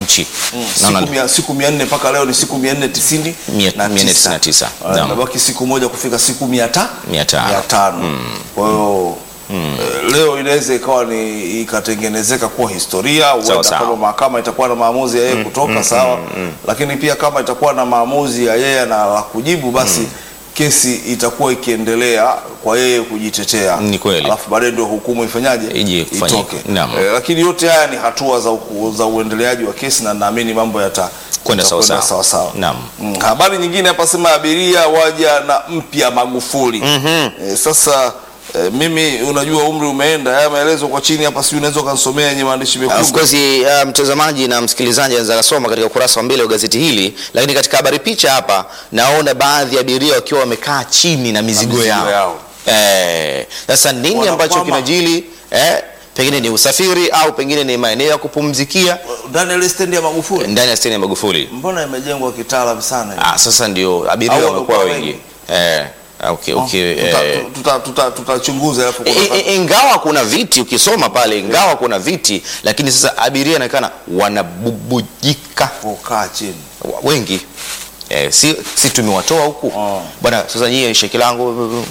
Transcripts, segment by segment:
Mwananchi. siku Naona mia, siku mia nne mpaka leo ni siku mia nne tisini Mia- na mia nne tisa. tisini na tisa. Ah, Naam. Inabaki siku moja kufika siku mia ta Mia tano. mia tano. Kwa hiyo eh, leo inaweza ikawa ni ikatengenezeka kuwa historia huenda sawa. kama mahakama itakuwa na maamuzi ya yeye kutoka sawa, lakini pia kama itakuwa na maamuzi ya yeye na la kujibu basi kesi itakuwa ikiendelea kwa yeye kujitetea, Ni kweli. alafu baadaye ndio hukumu ifanyaje Ije kufanyika. itoke. Naam. Eh, lakini yote haya ni hatua za, uku- za uendeleaji wa kesi na naamini mambo yata Kwenda sawa yatakwenda sawa. sawa sawa. Naam. Mm, habari nyingine hapa sema abiria waja na mpya Magufuli. Eh, sasa eh, mimi unajua umri umeenda, haya maelezo kwa chini hapa, sijui unaweza ukanisomea yenye maandishi Of mekundu. course uh, mtazamaji na msikilizaji anaweza kusoma katika ukurasa wa mbele wa gazeti hili, lakini katika habari picha hapa naona baadhi ya abiria wakiwa wamekaa chini na mizigo, mizigo yao. yao. Eh, sasa nini Wanakwama. ambacho kinajili eh, pengine ni usafiri au pengine ni maeneo ya kupumzikia Ndani ya ile stendi ya Magufuli, ndani ya stendi ya Magufuli. mbona imejengwa kitaalamu sana? Ah, sasa ndio abiria Au wamekuwa wamekuwa wengi eh, okay, okay, Tuta- eh, tuta- tuta- Tutachunguza alafu I- kuna- i- ingawa kuna viti ukisoma pale, ingawa kuna viti, lakini sasa abiria inaonekana wanabubujika kukaa chini. Wa- wengi eh, si, si tumewatoa huku Oh. bwana. Sasa nyie sheki langu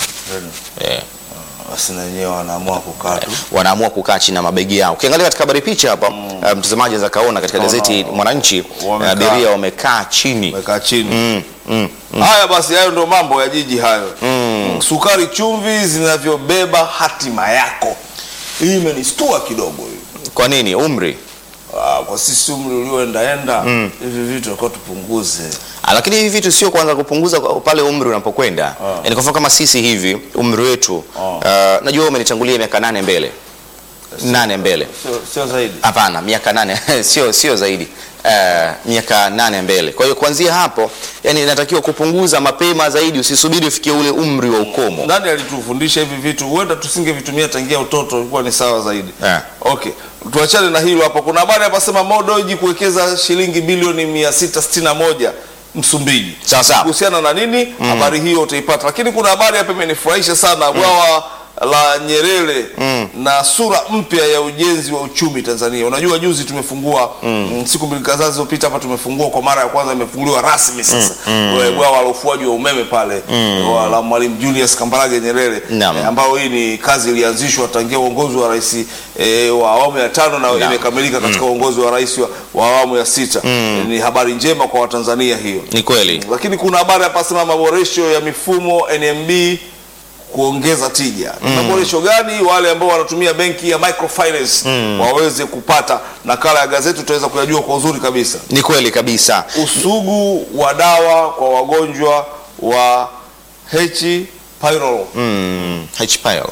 eh, Basi na wenyewe wanaamua kukaa tu. wanaamua kukaa chini na mabegi yao. Ukiangalia katika habari picha hapa eh, mtazamaji anaweza kaona katika Naona gazeti Mwananchi wamekaa. abiria wamekaa chini Wamekaa chini. mm, mm. Haya basi, hayo ndio mambo ya jiji hayo. Sukari, chumvi zinavyobeba hatima yako. Hii imenistua kidogo hii. Kwa nini umri? Ah, kwa sisi umri ulioendaenda hivi vitu tulikuwa tupunguze. Ah, lakini hivi vitu sio kwanza kupunguza kwa- pale umri unapokwenda. Yaani kwa mfano kama sisi hivi umri wetu ah, najua wewe umenitangulia miaka nane mbele nane mbele Sio, sio zaidi. Hapana, miaka nane sio sio zaidi uh, miaka nane mbele. Kwa hiyo kuanzia hapo, yani inatakiwa kupunguza mapema zaidi, usisubiri ufikie ule umri wa ukomo. Nani alitufundisha hivi vitu? Huenda tusingevitumia tangia utoto, ilikuwa ni sawa zaidi. Eh. Okay, tuachane na hilo hapo. Kuna habari hapa sema Modoji kuwekeza shilingi bilioni 661 Msumbiji. Sawa sawa. Kuhusiana na nini? Habari hiyo utaipata. Lakini kuna habari hapa imenifurahisha sana, bwawa la Nyerere na sura mpya ya ujenzi wa uchumi Tanzania. Unajua juzi tumefungua mm, siku mbili kadhaa zilizopita hapa tumefungua kwa mara ya kwanza, imefunguliwa rasmi sasa Ule bwawa la ufuaji wa umeme pale wa- la Mwalimu Julius Kambarage Nyerere Naam. eh, ambayo hii ni kazi ilianzishwa tangia uongozi wa rais eh, wa awamu ya tano na imekamilika katika uongozi wa rais wa, wa awamu ya sita. Eh, ni habari njema kwa Watanzania hiyo. Ni kweli. Lakini kuna habari hapa sema maboresho ya mifumo NMB kuongeza tija. Ni maboresho gani? Wale ambao wanatumia benki ya microfinance waweze kupata. Nakala ya gazeti utaweza kuyajua kwa uzuri kabisa. Ni kweli kabisa. Usugu wa dawa kwa wagonjwa wa H pylori Mm, H-pile.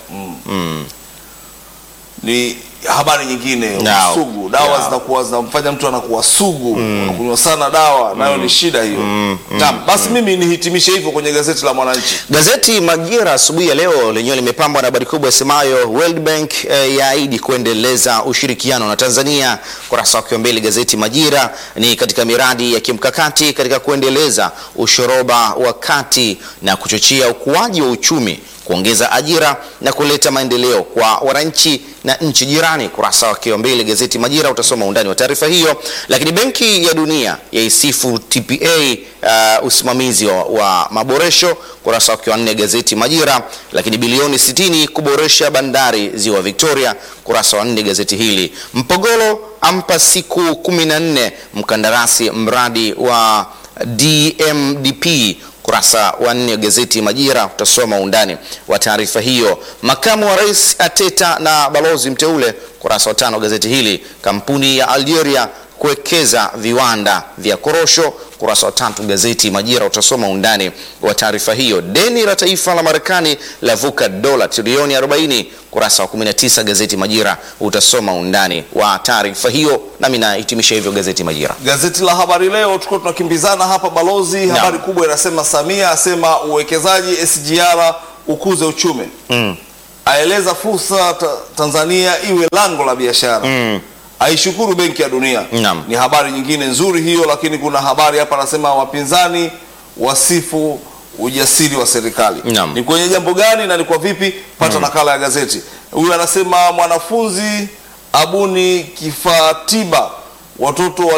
ni habari nyingine. Now, Usugu dawa yeah. zinakuwa zinamfanya mtu anakuwa sugu, unakunywa sana dawa, nayo ni shida hiyo. Naam, basi mimi nihitimishe hivyo kwenye gazeti la Mwananchi. Gazeti Majira asubuhi ya leo lenyewe limepambwa na habari kubwa isemayo World Bank eh, yaahidi kuendeleza ushirikiano na Tanzania. Kurasa wake wa mbele gazeti Majira ni katika miradi ya kimkakati katika kuendeleza ushoroba wa kati na kuchochea ukuaji wa uchumi, kuongeza ajira na kuleta maendeleo kwa wananchi na nchi jirani. Kurasa wake wa mbele gazeti Majira utasoma undani wa taarifa hiyo. Lakini Benki ya Dunia yaisifu TPA uh, usimamizi wa, wa maboresho. Kurasa wake wa nne gazeti Majira. Lakini bilioni 60 kuboresha bandari ziwa Victoria. Kurasa wa nne gazeti hili. Mpogolo ampa siku 14 mkandarasi mradi wa DMDP kurasa wa nne gazeti Majira utasoma undani wa taarifa hiyo. Makamu wa rais ateta na balozi mteule, kurasa wa tano gazeti hili. Kampuni ya Algeria kuwekeza viwanda vya korosho, kurasa wa tatu gazeti Majira utasoma undani wa taarifa hiyo. Deni la taifa la Marekani lavuka dola trilioni 40, kurasa wa 19 gazeti Majira utasoma undani wa taarifa hiyo, nami nahitimisha hivyo gazeti Majira. Gazeti la Habari Leo tuko tunakimbizana hapa balozi. Habari kubwa inasema Samia asema uwekezaji SGR ukuze uchumi aeleza fursa ta Tanzania iwe lango la biashara aishukuru Benki ya Dunia. Naam. Ni habari nyingine nzuri hiyo, lakini kuna habari hapa anasema wapinzani wasifu ujasiri wa serikali. Naam. Ni kwenye jambo gani na ni kwa vipi? Pata nakala ya gazeti. Huyu anasema mwanafunzi abuni kifaa tiba watoto wa